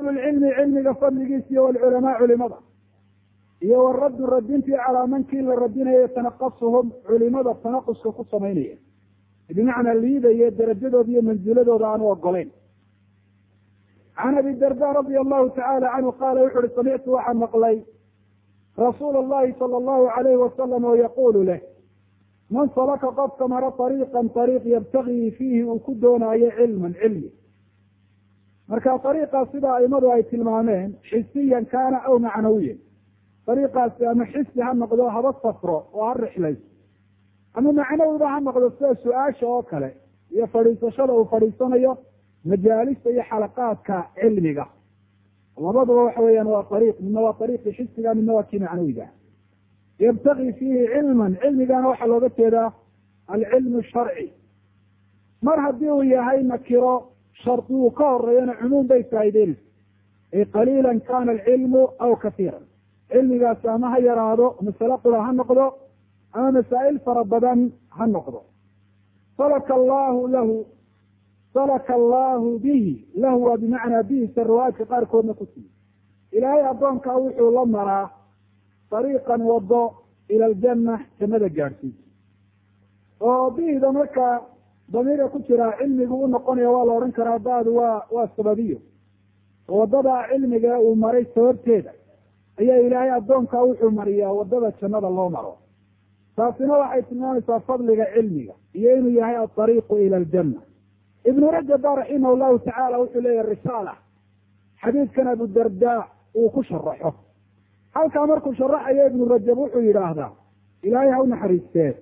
cilmi cilmiga fadligiisa iyo walculamaa culimada iyo waraddu radintii calaa mankii la radinayo tanaqasuhum culimada tanaquska ku samaynaya bimacnaa liidaya darajadooda iyo manziladooda aanu ogolayn can abi darda radia allahu tacala canhu qaala wuxu uhi samictu waxaan maqlay rasuula allahi sala allahu alayhi wasalam oo yaqulu leh man salaka qofka maro ariiqan ariiq yabtagii fiihi uu ku doonaayo cilman cilmi marka ariiqaas sida aimadu ay tilmaameen xisiyan kaana aw macnawiyan ariiqaasi ama xisi ha noqdo haba safro oo ha rixlayso ama macnawiba ha noqdo sida su-aasha oo kale iyo fadhiisashada uu fadhiisanayo majaalista iyo xalaqaadka cilmiga labaduba waxa weeyaan waa ariiq midna waa ariiqii xisiga midna waa kii macnawiga yabtagi fiihi cilman cilmigana waxaa looga jeedaa alcilmu sharci mar haddii uu yahay nakiro shardi uu ka horeeyana cumuum bay faa'ideynaysa ay qaliilan kana alcilmu aw kasiiran cilmigaasi ama ha yaraado masale qura ha noqdo ama masaa'il fara badan ha noqdo salaka allahu lahu salaka allahu bihi lahu waa bimacnaa bihisa riwaayadka qaarkoodna ku timi ilaahay addoonkaa wuxuu la maraa ariiqan wado ila aljanna jannada gaadhsiisa oo bihida markaa damiirka ku jiraa cilmigu u noqonaya waa la odhan karaa badu waa waa sababiyo wadada cilmiga uu maray sababteeda ayaa ilaahay addoonkaa wuxuu mariyaa wadada jannada loo maro taasina waxay tilmaamaysaa fadliga cilmiga iyo inuu yahay aariiqu ila aljanna ibnu rajab ba raximah llahu tacaala wuxuu leeyahy risaala xadiidkan abudarda uu ku sharaxo halkaa markuu sharaxayo ibnu rajab wuxuu yidhaahdaa ilaahay ha u naxariistee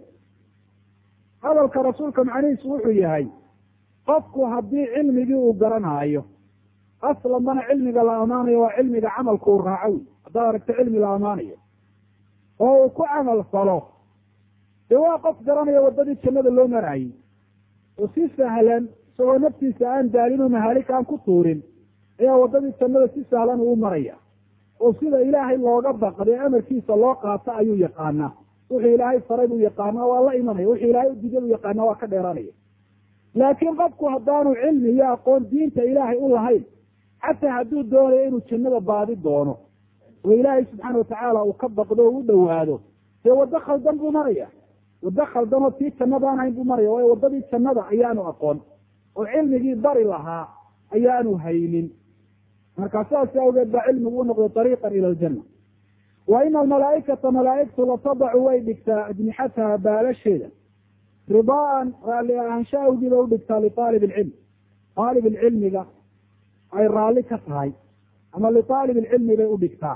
hadalka rasuulka macnihiisu wuxuu yahay qofku haddii cilmigii uu garanaayo aslanbana cilmiga la amaanayo waa cilmiga camalku uu raaco wy haddaad aragto cilmi la amaanayo oo uu ku camal falo dee waa qof garanaya waddadii jannada loo maraayey oo si sahlan isagoo naftiisa aan daalin oo mahaalik aan ku tuurin ayaa waddadii jannada si sahlan uu maraya oo sida ilaahay looga baqday amarkiisa loo qaato ayuu yaqaanaa wuxuu ilaahay faray buu yaqaanaa waa la imanaya wuxuu ilaahay udiiday buu yaqaanaa waa ka dheeranaya laakiin qofku haddaanu cilmi iyo aqoon diinta ilaahay u lahayn xataa hadduu doonayo inuu jannada baadi doono oo ilaahay subxaana watacaala uu ka baqdo oo u dhowaado dee waddo khaldan buu maraya waddo khaldan oo tii jannada aan hayn buu maraya waayo waddadii jannada ayaanu aqoon oo cilmigii bari lahaa ayaanu haynin marka saas awgeed baa cilmigu u noqday ariiqan ila aljanna wa ina almalaaikata malaaigtu latadacu way dhigtaa ajnixataha baalasheeda ridaaan raalli ahaansha awgii bay udhigtaa liaalib ilcilm aalib ilcilmiga ay raalli ka tahay ama liaalib ilcilmi bay udhigtaa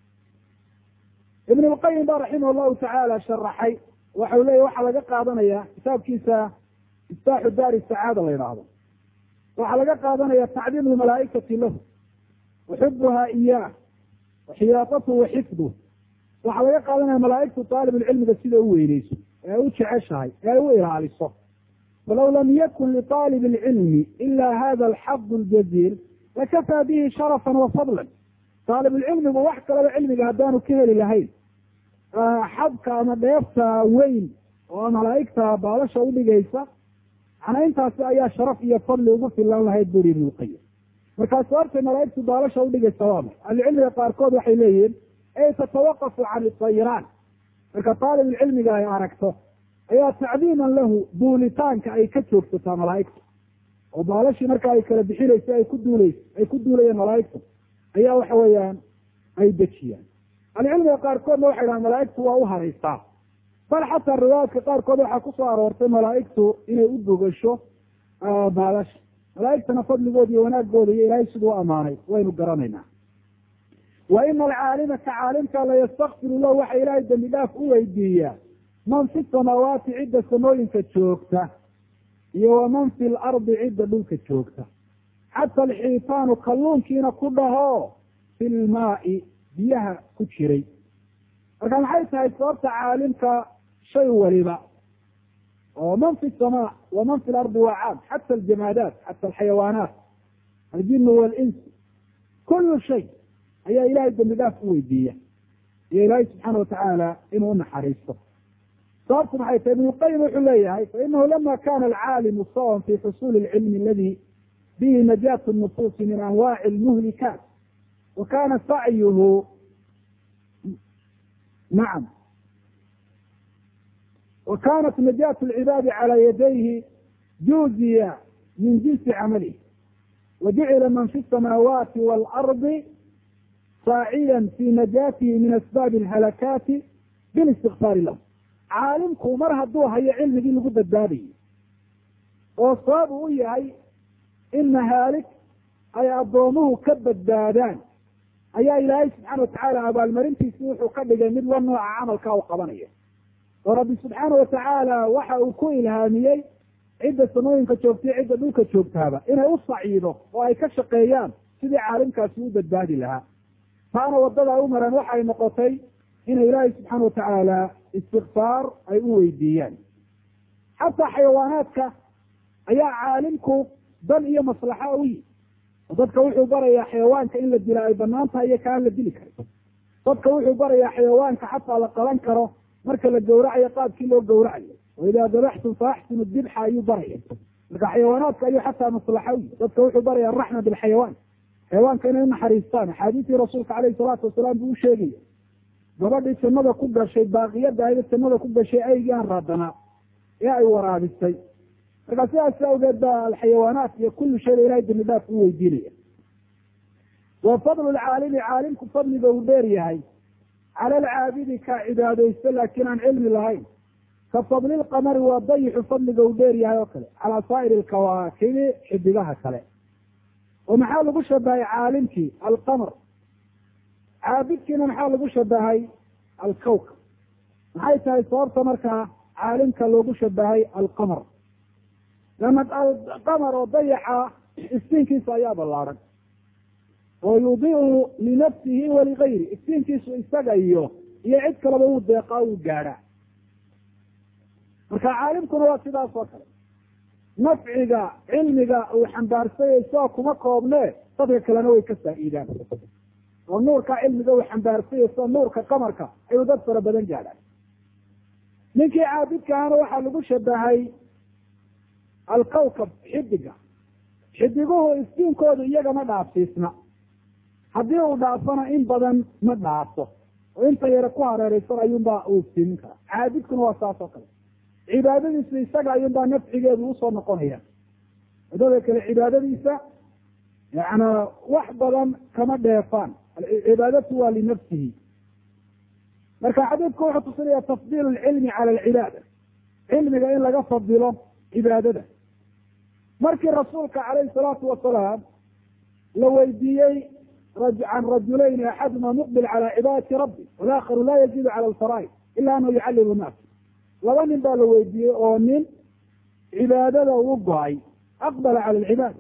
ibn lqayim ba raximah llahu tacaala sharaxay waxau leeya waxaa laga qaadanaya kitaabkiisa iftaaxu daari sacaada la yidhaahdo waxaa laga qaadanaya tacdiim lmalaaikati lahu waxubuha iyaah waxiyaaطatuhu waxifduh waxaa laga qaadanaya malaaigtu aalibulcilmiga sida u weyneyso ee u jeceshahay ee ay u ilaaliso falaw lam yakun liaalib اlcilmi ila hada alxadu اljaziil lakafaa bihi sharafan wa fadlan aalibulcilmigu wax kalaba cilmiga haddaanu ka heli lahayn xadka ama dheefta weyn oo malaaigta baalasha udhigaysa macnaa intaasi ayaa sharaf iyo fadli ugu filan lahayd buri ibn lqayim markaas sababtay malaaigtu baalasha udhigaysa waa maxay ahlucilmiga qaarkood waxay leeyihiin ey tatawaqafu can isayiraan marka taalibulcilmiga ay aragto ayaa tacdiiman lahu duulitaanka ay ka joogsataa malaaigta oo baalashii marka ay kala bixinayso ay ku duulayso ay ku duulayeen malaaigta ayaa waxa weeyaan ay dejiyaan ahlucilmiga qaarkoodna waxay dhahaan malaaigtu waa u haraysaa bal xataa riwaayaadka qaarkood waxaa kusoo aroortay malaaigtu inay u bogasho baalasha malaaigtana fadligooda iyo wanaagooda iyo ilaahay siduu u amaanay waynu garanaynaa wa ina alcaalima ka caalimka la yastakfiru lahu waxa ilaahay dembi dhaaf u weydiiyaa man fi samaawaati cidda samooyinka joogta iyo waman fi lardi cidda dhulka joogta xata alxiitaanu kalluunkiina ku dhaho fi lmaai biyaha ku jiray marka maxay tahay sababta caalimka shay waliba oo man fi samaa waman fi lardi waa caam xata aljamaadaat xata alxayawaanaat aljinu walins kulu shay ayaa ilahay dembi dhaaf u weydiiya iyo ilaahay subxaana watacaala inuu unaxariisto sababtu maxay tahay ibn lqayim wuxuu leeyahay fainahu lama kana alcaalimu sawan fi xusuli lcilmi aladi bihi najaatu nufuusi min anwaaci lmuhlikaat wa kana sacyuhu nacam wa kanat najaat lcibaadi calaa yadayhi juuziya min jinsi camalih wa jucila man fi samaawaati waalardi saaciyan fi najaatihi min asbaabi alhalakaati bilistikfaari lahu caalimku mar hadduu hayo cilmigii lagu badbaadayo oo sabab u yahay in mahaalik ay addoomuhu ka badbaadaan ayaa ilaahay subxaana watacaala abaalmarintiisi wuxuu ka dhigay mid la nooca camalkaa u qabanayo oo rabbi subxaana watacaala waxa uu ku ilhaamiyey cidda samooyinka joogtaiyo cidda dhulka joogtaaba inay u saciido oo ay ka shaqeeyaan sidii caalimkaasi u badbaadi lahaa taana waddada u mareen waxay noqotay inay ilaahay subxaana watacaala istikfaar ay u weydiiyaan xataa xayawaanaadka ayaa caalimku dan iyo maslaxa u yihi oo dadka wuxuu barayaa xayawaanka in la dila ay banaan tahay iyo kaan la dili karin dadka wuxuu barayaa xayawaanka xataa la qaban karo marka la gawracayo qaabkii loo gawracayo wa idaa dabaxtum fa axsinu dibxa ayuu baraya marka xayawaanaadka ayuu xataa maslaxa u yihi dadka wuxuu baraya araxma bilxayawaan xayawaanka inay unaxariistaan axaadiistii rasuulka caleyhi salaatu wasalaam buu u sheegaya gabadhii jannada ku gashay baaqiyada ayda jannada ku gashay aygii aan raadanaa ee ay waraabisay markaa sidaas awgeed ba alxayawaanaat iyo kullu shayba ilahay dambi dhaaf u weydiinaya wa fadlu lcaalimi caalimku fadliga uu dheer yahay cala alcaabidi ka cibaadaysto laakiin aan cilmi lahayn ka fadli lqamari waa dayixu fadliga uu dheer yahay oo kale calaa saa'iri alkawaakibi xidigaha kale oo maxaa lagu shabahay caalimkii alqamar caabidkiina maxaa lagu shabahay alkawkab maxay tahay sababta markaa caalimka loogu shabahay alqamar lana alqamar oo dayaxa iftiinkiisa ayaa ballaaran oo yudiu linafsihi waligayri iftiinkiisu isaga iyo iyo cid kaleba uu deeqaa uu gaadhaa marka caalimkuna waa sidaas oo kale nafciga cilmiga uu xambaarsanya isagoo kuma koobne dadka kalena way ka faa'iidaan oo nuurka cilmiga uu xambaarsanya sida nuurka qamarka ayuu dad fara badan gaadhaan ninkii caabidka ahana waxaa lagu shabahay alkawkab xidiga xidiguhu iftiinkoodu iyaga ma dhaafsiisna haddii uu dhaafana in badan ma dhaafo oo inta yare ku hareereysan ayuunbaa uu iftiimin karaa caabidkuna waa saas oo kale cibaadadiisu isaga ayuunbaa nafcigeedu usoo noqonaya wadada kale cibaadadiisa yana wax badan kama dheefaan cibaadatu waa linafsihi marka xadiidku wuxuu tusinaya tafdiil lcilmi cala alcibaada cilmiga in laga fadilo cibaadada markii rasuulka calayhi salaatu wasalaam la weydiiyey can rajulayni axaduma muqbil cala cibaadati rabbi walaakharu laa yazidu cala alfaraa'id ila anahu yucallimu nnaas laba nin baa la weydiiyey oo nin cibaadada u go-ay aqbala cala alcibaada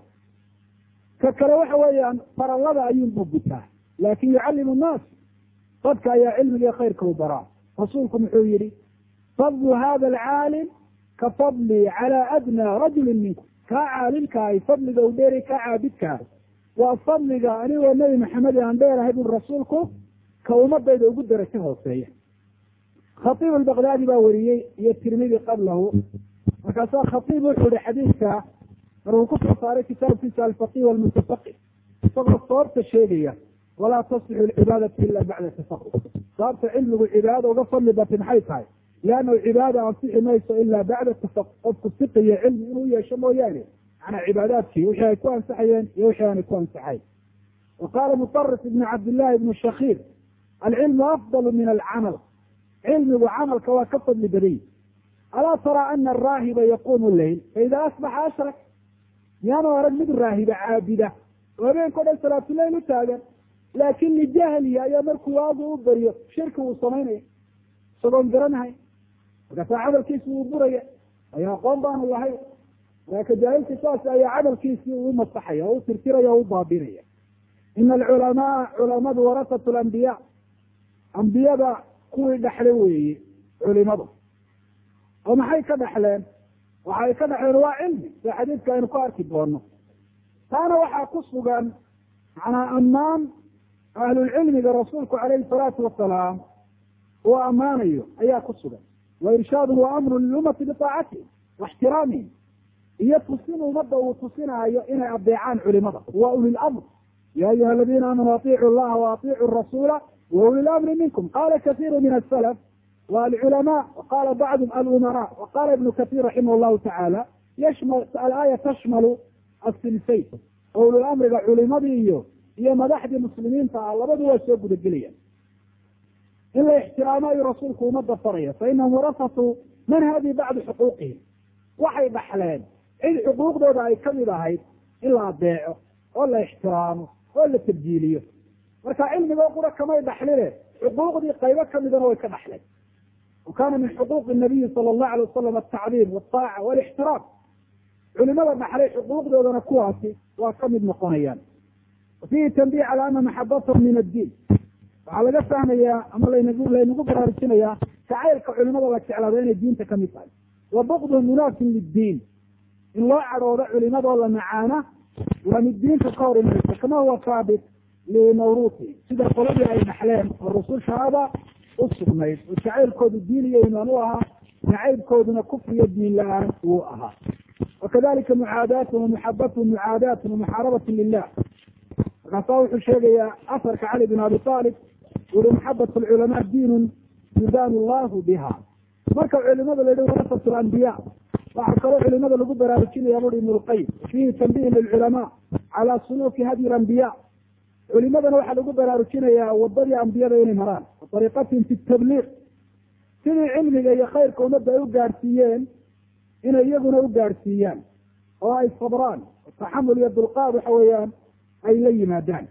ka kale waxa weeyaan farallada ayuunbuu gutaa laakin yucallimu nnaas dadka ayaa cilmiga khayrka u baraa rasuulku muxuu yihi fadlu hada alcaalim ka fadlii cala adnaa rajulin minkum kaa caalimkaahi fadliga u dheeri kaa caabidkaa waa fadliga anigoo nebi maxamed aan dheerahay bui rasuulku ka ummadayda ugu darajo hooseeya khatiib albakdaadi baa weriyey iyo tirmidi qablahu markaasaa khatiib wuxuu ihi xadiidka markuu kusoo saaray kitaabkiisa alfaqih walmutafaqih isagoo sababta sheegaya walaa tasixu alcibaadatu ila bacda tafaqu sababta cilmigu cibaadada uga fadli batay maxay tahay liannahu cibaada ansixi mayso ila bacda tafaq qofku siqiyo cilmi inuu yeesho mooyaane manaa cibaadaadkii wixii ay ku ansaxayeen iyo wixii aanay ku ansaxayn wa qaala mutarif ibnu cabdillahi ibnu shakiir alcilmu afdalu min alcamal cilmigu camalka waa ka fadli badany alaa taraa ana araahiba yaquumu leyl faida asbaxa ashrak miyaanu arag mid raahiba caabida oo habeenkao dhan salaatuleyl u taagan laakin lijahlihi ayaa markuu waagu u beriyo shirki wuu samaynaya isagoon garanahay markaasaa camalkiisi wuu buraya ayo aqoon baanu lahayn marka jaahilki saas ayaa camalkiisii uu masaxaya oo u tirtiraya o u baabinaya ina alculamaa culamadu warasatu lambiya ambiyada kuwii dhexle weeye culimadu oo maxay ka dhexleen waxay ka dhexleen waa cilmi sida xadiidka aynu ku arki doono taana waxaa ku sugan macnaa ammaan ahlulcilmiga rasuulku calayhi salaatu wasalaam uu ammaanayo ayaa ku sugan wa irshaadun wa amrun lilummati bitaacatihi wa ixtiraamihim iyo tusin ummadda uu tusinaayo inay adeecaan culimada waa ulil amr ya ayuha aladiina aamanuu atiicu llaha waatiicu rasuula wa uli lamri minkum qala kaiiru min asalaf wa alculamaa waqala bacdum alumara waqala ibnu kahiir raximah llahu tacaala yashmal alaaya tashmalu asilsayn oo ulul amriga culimadii iyo iyo madaxdii muslimiinta ah labadu waa soo gudagelayaan in la ixtiraamo ayuu rasuulku umada faraya fa inahum warasatu man hadi bacdu xuquuqihim waxay dhaxleen cid xuquuqdooda ay kamid ahayd in la adeeco oo la ixtiraamo oo la tabjiiliyo marka cilmigoo qura kamay dhaxline xuquuqdii qaybo kamidana way ka dhaxleen wa kana min xuquuqi nabiyi sala allahu alay wasalam altacdiim waltaaca walixtiraam culimada dhaxlay xuquuqdoodana kuwaasi waa kamid noqonayaan fiihi tanbiih cala ana maxabatahum min addiin waxaa laga fahmayaa ama langu laynagu baraarujinayaa jacaylka culimada la jeclaado inay diinta kamid tahay wa bukduhum munaafin liddiin in loo cadhoodo culimadoo la macaana waa mid diinta ka hor imaysa kama huwa saabit linawruuti sida qoladii ay dhaxleen oo rusushaaba u sugnayd oo jacaylkoodu diin iyo imaan u ahaa nacaybkooduna kufriyo diin la-aan wuu ahaa wakadalika mucaadaatun wamuxabatun mucaadaatun wamuxaarabatun lilah markaasaa wuxuu sheegayaa asarka cali bin abi aalib uri maxabat lculamaa diinun yudaanu llahu biha marka culimada la yihi warasat lambiya waxaa kaloo culimada lagu baraarujinaya buri ibn lqayim fiihi tanbiih lilculamaa cala suluuki hadyi lambiya culimadana waxaa lagu baraarujinayaa wadadii ambiyada inay maraan ariiqatihim fi tabliiq sidii cilmiga iyo khayrka ummadda ay u gaadhsiiyeen inay iyaguna u gaadhsiiyaan oo ay sabraan taxamul iyo dulqaad waxa weeyaan ay la yimaadaan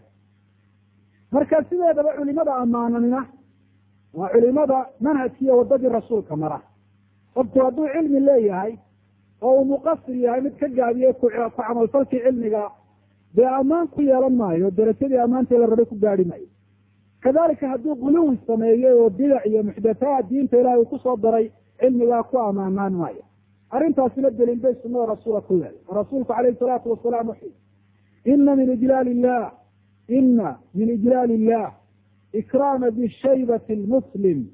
marka sideedaba culimada ammaananina waa culimada manhajkiiyo wadadii rasuulka mara qofku hadduu cilmi leeyahay oo uu muqasir yahay mid ka gaabiyey ku camalfalkii cilmiga dee ammaan ku yeelan maayo darajadii ammaantii la rabay ku gaari maayo kadalika hadduu guluwi sameeyey oo bidac iyo muxdathaad diinta ilahay uu kusoo daray cilmigaa ku ammaanaan maayo arrintaasina daliil bay sunada rasuula ku leeday oo rasuulku calayhi salaatu wasalaam wuxuu ina min ijlaal illah ina min ijlaal illah ikraama bishaybati lmuslim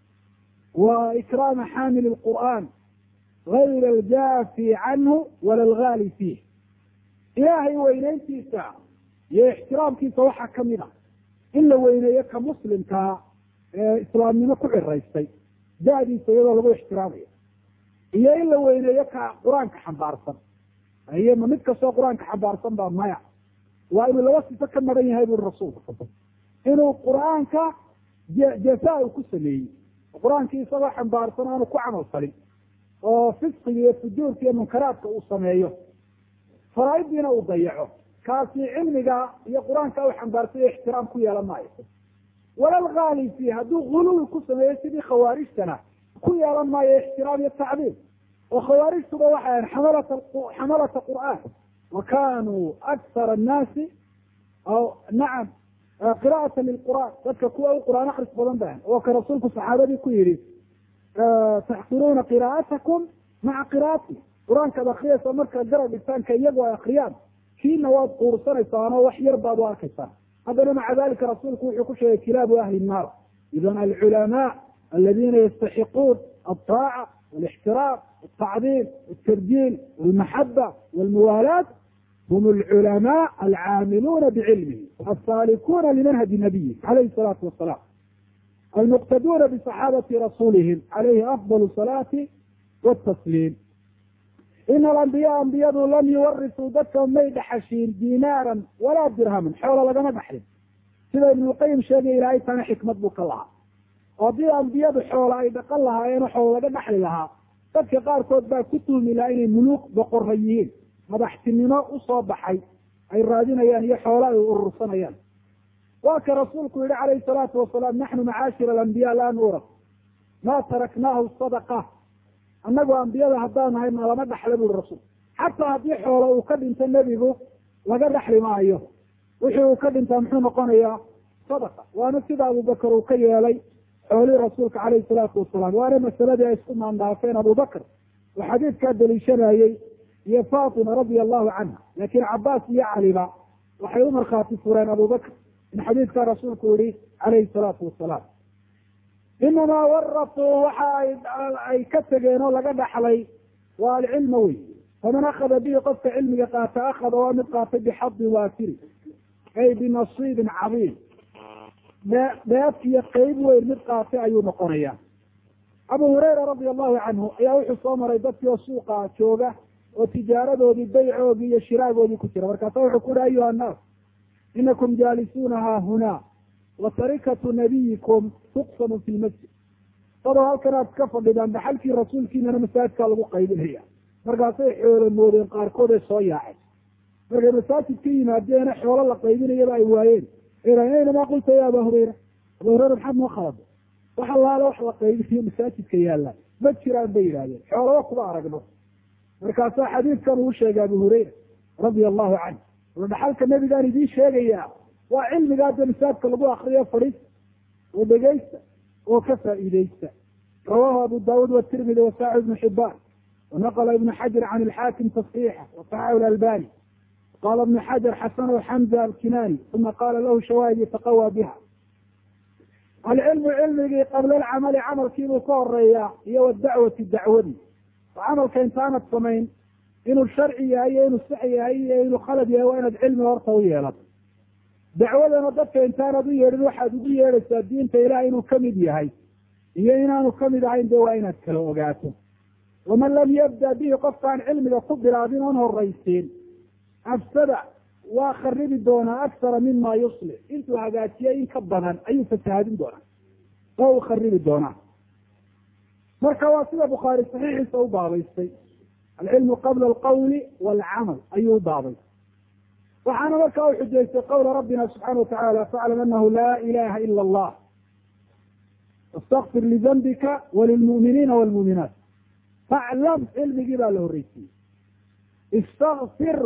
wa ikraama xaamili lqur'an gayra aljaafi canhu wala algaali fiih ilaahay weyneyntiisa iyo ixtiraamkiisa waxaa kamid ah in la weyneeyo ka muslimkaa ee islaamnimo ku ciraystay da-diisa iyadoo lagu ixtiraamayo iyo in la weyneeyo ka qur-aanka xambaarsan iyo ma mid kastoo qur-aanka xambaarsan baa maya waa inuu laba sifo ka maran yahay buri rasuulku inuu qur-aanka jafa u ku sameeyey qur-aankii isagoo xambaarsan aanu ku camal falin oo fisqiga iyo fujuurka iyo munkaraadka uu sameeyo faraaiddiina uu dayaco kaasi cilmiga iyo qur-aanka u xambaarsay ixtiraam ku yeelan maayo walalgaali fi hadduu guluwi ku sameeyo sidii khawaarijtana ku yeelan maayo ixtiraam iyo tacdiim oo khawaarijtuba waxay ahayn xamalata xamalata qur'aan wa kanuu aksara annaasi nacam qira'ata lilqur'aan dadka kuwa u qur'aan akris badan ba oo ka rasuulku saxaabadii ku yidhi taxqiruuna qira'atakum maca qira'ati qur-aankaad akriyaysa markaad garab dhigtaanka iyagu ay akriyaan kiina waad quursanaysaan oo wax yar baad u arkaysaan haddana maca dalika rasuulku wuxuu ku sheegay kilaabu ahli nnaar idan alculamaa aladina yastaxiquun altaaca walixtiraam altacdiim altarjiil walmaxaba walmuwaalaat hum alculamaa alcaamiluuna bicilmihi alsaalikuuna limanhaji nabiyi calayhi salaatu wasalaam almuqtaduuna bisaxaabati rasulihim calayhi afdal salaati watasliim ina alambiyaa ambiyadu lam yuwarisuu dadka may dhaxashiin dinaaran walaa dirhaman xoola lagama dhaxlin sida ibnulqayim sheegay ilaahay tana xikmad buu ka lahaa oo haddii ambiyadu xoola ay dhaqan lahaayeen oo xoola laga dhaxli lahaa dadka qaarkood baa ku tuhmi lahaa inay muluuk boqora yihiin madaxtinimo usoo baxay ay raadinayaan iyo xoola ay urursanayaan waa ka rasuulku yihi calayhi salaatu wasalaam naxnu macaashir alambiya laa nuuras ma taraknaahu sadaqa annagu ambiyada haddaan nahay na lama dhaxla buri rasuul xataa haddii xoola uu ka dhinto nebigu laga dhaxli maayo wixii uu ka dhintaa muxuu noqonayaa sadaqa waana sida abubakar uu ka yeelay xoolihii rasuulka calayhi salaatu wasalaam waana masaladii ay isku maandhaafeen abubakr oo xadiidkaa daliishanayey iyo fatima radia allahu canha laakiin cabaas iyo caliba waxay u markhaati fureen abubakr in xadiidkaa rasuulku yihi calayhi salaatu wasalaam inamaa warasuu waxa ay ka tegeen oo laga dhaxlay waa alcilma wey faman akada bihi qofka cilmiga qaata akada waa mid qaatay bixadin waafiri ay binasiibin cadiim dhee dheef iyo qeyb weyn mid qaatay ayuu noqonaya abu hurayra radia allahu canhu ayaa wuxuu soo maray dadkii oo suuqa jooga oo tijaaradoodii baycoogii iyo shiraagoodii ku jira markaasa wuxuu ku uhi ayuha annaas inakum jaalisuuna haa hunaa wa tarikatu nabiyikum tuqsamu fi lmasjid dadoo halkan aad ka fadhidaan dhaxalkii rasuulkiinana masaajidkaa lagu qaybinaya markaasay xoolo moodeen qaarkood ee soo yaacay markay masaajid ka yimaadeena xoolo la qaybinayaba ay waayeen aynamaa qulta ya aba hurayra aba hurayra maxaad noo khalada wax allaale wax la qaybinayo masaajidka yaalla ma jiraan bay yidhahdeen xoolaba kuma aragno markaasaa xadiidkan uu sheegay abu hurayra radia allahu canhu ula dhaxalka nebigaan idiin sheegayaa waa cilmigaa dee masaajidka lagu akriyo fadhiista oo dhegeysta oo ka faa'iideysta rawahu abu daawuud watirmidi wasaaxi ibnu xibaan wanaqla ibnu xajar can ilxaakim tasxiixa wasaxaxu lalbani qaala ibnu xajar xasanahu xamza alkinani uma qaala lahu shawaahid yataqawى biha alcilmu cilmigii qabla alcamali camalkiibuu ka horeeyaa iyo wadacwati dacwadii oo camalka intaanad samayn inuu sharci yahay iyo inuu sax yahay iyo inuu khalad yahay waa inaad cilmi horta u yeelato dacwadana dadka intaanad u yeedhin waxaad ugu yeedhaysaa diinta ilaah inuu kamid yahay iyo inaanu kamid ahayn de waa inaad kala ogaato waman lam yabda bihi qofkaan cilmiga ku bilaabin oon horaysiin afsada waa kharibi doonaa aksara mima yuslix intuu hagaajiyay in ka badan ayuu fasahaadin doonaa oo uu kharibi doonaa marka waa sida bukhaari saxiixiisa u baabaystay alcilmu qabla alqawli waalcamal ayuu u baabay waxaana markaa u xujaystay qawla rabbina subxaana watacaala faclam anahu laa ilaha ila allah wastakfir lidambika walilmu'miniina walmu'minaat faclam cilmigii baa la horreysiiyey istakfir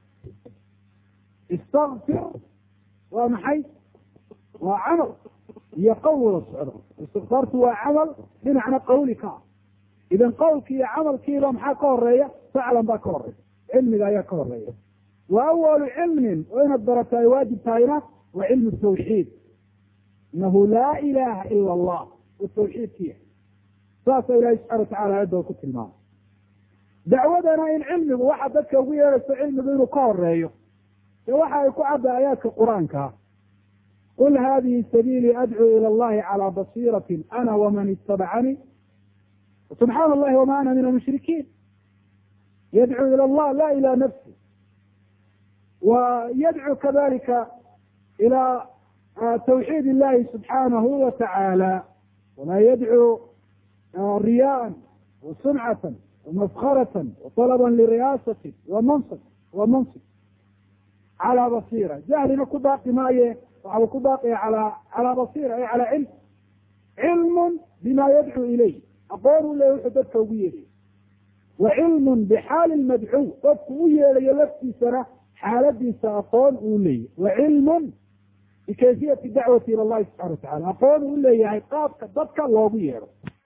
istakfir waa maxay waa camal iyo qowl wada socdo istikfaartu waa camal dhinacna qawli ka ah idan qowlki iyo camalkiiba maxaa ka horeeya faclan baa ka horeeya cilmiga ayaa ka horeeya wa awalu cilmin oo inaad barato ay waajib tahayna waa cilmu tawxiid inahu laa ilaha ila allah u tawxiidkiya saasa ilahi subxana watacala aayadda ku tilmaamay dacwadana in cilmigu waxa dadka ugu yeedhayso cilmigu inuu ka horeeyo de waxa ay ku cadda aayaadka qur-aanka qul hadihi sabiilii adcuu ila allahi calaa basiiratin ana waman itabacanii subxaana allahi wama ana min almushrikiin yadcuu ila allah la ila nafsi wa yadcuu kadalika ila tawxiid illahi subxaanahu wa tacaala walaa yadcuu riyaan wa sumcatan wamafkaratan waطalaba liriyaasatin wa mansib wa mansib calaa basira jahlina ku baaqi maaye waxau ku baaqaya ala calaa basira ay calaa cilm cilmun bima yadcuu ilayh aqoon u leeya wuxuu dadka ugu yeedhayo wa cilmun bixaali lmadcuw qofku u yeedhayo laftiisana xaaladiisa aqoon uu leeyahy wa cilmun bikayfiyati dacwati ila allahi subxana watacala aqoon uu leeyahay qaabka dadka loogu yeedho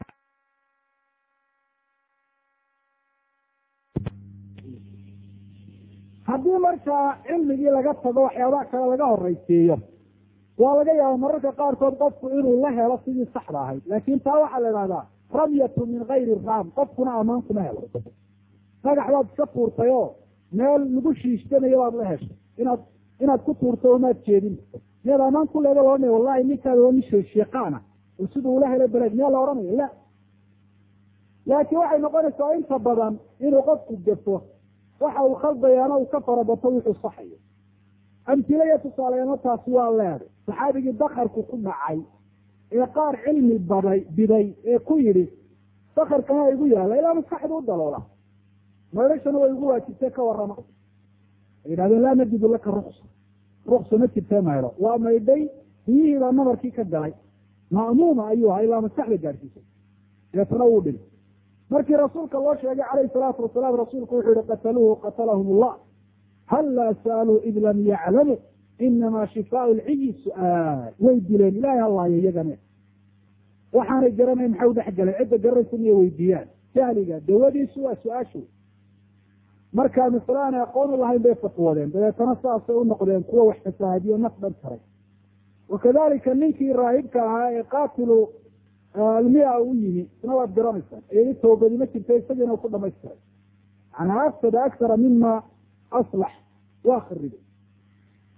haddii markaa cilmigii laga tago waxyaabaha kale laga horeysiiyo waa laga yaaba mararka qaarkood qofku inuu la helo sidii saxda ahayd laakin taa waxaa la ihahdaa ramyatu min gayri raam qofkuna amaan kuma helo dhagax baad iska tuurtay oo meel lagu shiishtanayo baad la heshay inaad inaad ku tuurto omaad jeedin miyaad amaan ku leeda loodhanaya wallahi ninkaada waa nin sheeqaana oo siduu ula helay beleed miyaa la odhanaya la laakiin waxay noqonaysaa inta badan inuu qofku gafo waxa uu khaldayaana uu ka farabato wuxuu saxayo amtile iyo tusaaleyaano taasi waa leeday saxaabigii dakarku ku dhacay ee qaar cilmi baday biday ee ku yidhi dakarkana igu yaala ilaa maskaxda u daloola maydhashana way igu waajibtay ka warrama ay yidhahdeen laa najidu laka ruksa ruksa ma jirtee maydho waa maydhay biyihii baa nabarkii ka galay ma'muuma ayuu ahaa ilaa maskaxda gaadhsiisay deetana wuu dhintay markii rasuulka loo sheegay calayhi salaatu wasalaam rasuulku wuxuu yihi qataluuhu qatalahum allah hallaa sa'aluu id lam yaclamuu inamaa shifaau lciyi su-aal way dileen ilahay hallaayo iyagane waxaanay garanayn maxay udhex galeen cidda garanaysa miyay weydiiyaan jahliga dawadiisu waa su-aashu markaa masle aanay aqoon u lahayn bay fatwoodeen dabeetana saasay u noqdeen kuwa wax fasaahadiyo naf dhan taray wakadalika ninkii raahibka ahaa ee qaatilu almia u yimi isna waad garanaysaa iyadi toobadi ma jirta isagiina u ku dhamaystiray manaa afsada aksara mima aslax waa kharibay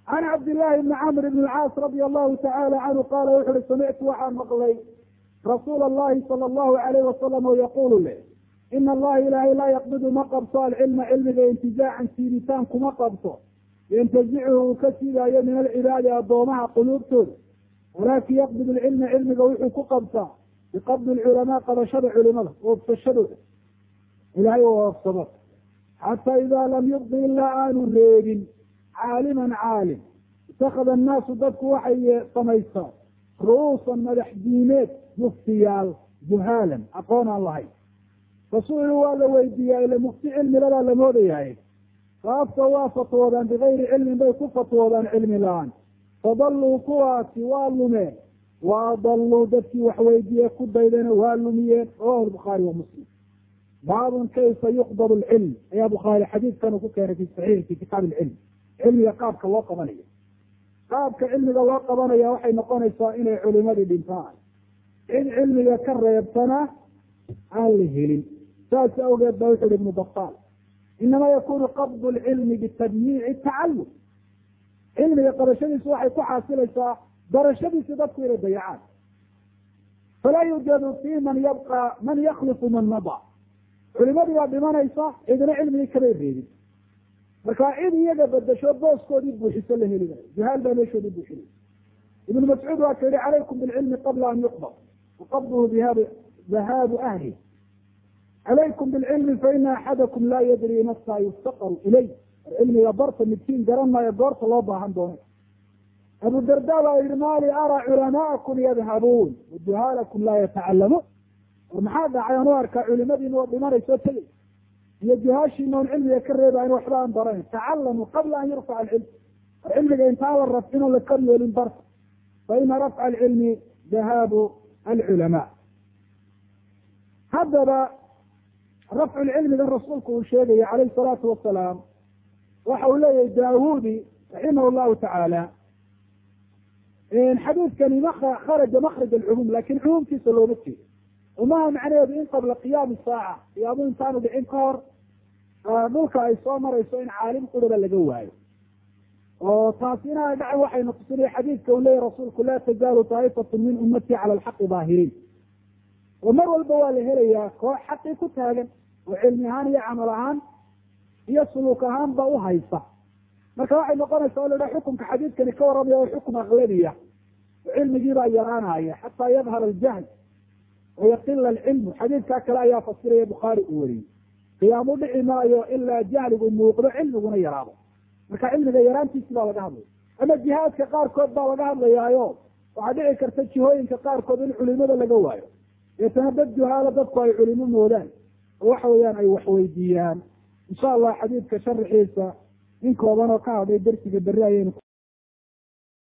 can cabdillaahi bni camr bn alcaas radia allahu tacaala canhu qaala wuxu uhi samictu waxaan maqlay rasuula allahi sala allahu alayh wasalam oo yaquulu leh ina allaha ilaahay laa yaqbidu ma qabto alcilma cilmiga intizaacan siibitaan kuma qabto yantazichu uu ka siidaayo min alcibaadi addoomaha quluubtooda walaakin yaqbid alcilma cilmiga wuxuu ku qabtaa biqabdi alculamaa qabashada culimada oofsashadooda ilahay oo oofsado xataa idaa lam yubqi ilaa aanu reebin caaliman caalim itakada annaasu dadku waxay samaystaan ru'uusan madax diimeed muftiyaal juhaalan aqoon aan lahayn fasu'iluu waa la weydiiyaa ila mufti cilmiladaa la moodayahay faafta waa fatwoodaan bigayri cilmin bay ku fatwoodaan cilmi la-aan fadalluu kuwaasi waa lumeen wa adalluu dadkii wax weydiiye ku daydana waa lumiyeen rawahu lbukhaari wa muslim baabun kayfa yuqbad alcilm ayaa bukhaari xadiidkanu ku keenay fi saxiix fi kitaab ilcilm cilmiga qaabka loo qabanayo qaabka cilmiga loo qabanaya waxay noqonaysaa inay culimadii dhintaan cid cilmiga ka reebtana aan la helin saas awgeed ba wuxu uhi ibnu battaal inama yakunu qabdu lcilmi bitadyiici tacallum cilmiga qabashadiisu waxay ku xaasilaysaa barashadiisi dadku inay dayacaan falaa yuujadu fi man yabqa man yaklifu man mada culimadii baa dhimanaysa cidina cilmigii kamay reebin marka cid iyaga bedesho booskoodii buuxiso la heli maayo juhaal baa meeshoodii buuxinay ibnu mascuud waa ka yihi calaykum bilcilmi qabla an yuqbad waqabduhu bihab dhahaabu ahli calaykum bilcilmi faina axadakum laa yadri nafsaa yuftaqaru ilay war cilmiga barta midkiin garan maayo goorta loo baahan doono abu darda baa yihi mali araa culamaakum yadhabuun wajuhaalakum laa yatacalamuun war maxaa dhacay aan u arkaa culimadiina oo dhimanayso tegey iyo juhaashiina on cilmiga ka reebayn waxba aan barayn tacalamuu qabla an yurfaca alcilm war cilmiga intaan la rafcin oo la kor yeelin barta fa ina rafca alcilmi dahaabu alculamaa haddaba rafcu lcilmigan rasuulku uu sheegaya calayhi salaatu wasalaam waxa uu leeyahay daawudi raximah llahu tacaala xadiidkani ma kharaja makraj alcumuum lakin cumuumkiisa looma jeedo umaha macnaheedu in qabla qiyaami saaca qiyaamu intaanu dhicin ka hor dhulka ay soo marayso in caalim qudaba laga waayo oo taasi inaana dhacan waxayna tusinaya xadiidka uu leeyahy rasuulku laa tazaalu taa'ifatu min ummatii cala alxaqi daahiriin oo mar walba waa la helayaa koox xaqii ku taagan oo cilmi ahaan iyo camal ahaan iyo suluuk ahaan ba u haysa marka waxay noqonaysaa o la dhaha xukumka xadiidkani ka warramaya oo xukum aklabiya oo cilmigiibaa yaraanaya xataa yadhar aljahl wayaqila alcilmu xadiidkaa kale ayaa fasiraya bukhaari uu wariyey qiyaamu dhici maayo ilaa jahligu muuqdo cilmiguna yaraado marka cilmiga yaraantiisi baa laga hadlaya ama jihaadka qaarkood baa laga hadlayaayo waxaa dhici karta jihooyinka qaarkood in culimada laga waayo deetana dad juhaalo dadku ay culimo moodaan oo waxa weeyaan ay waxweydiiyaan insha allah xadiidka sharaxiisa in kooban oo ka hadlay darsiga berri ayaynu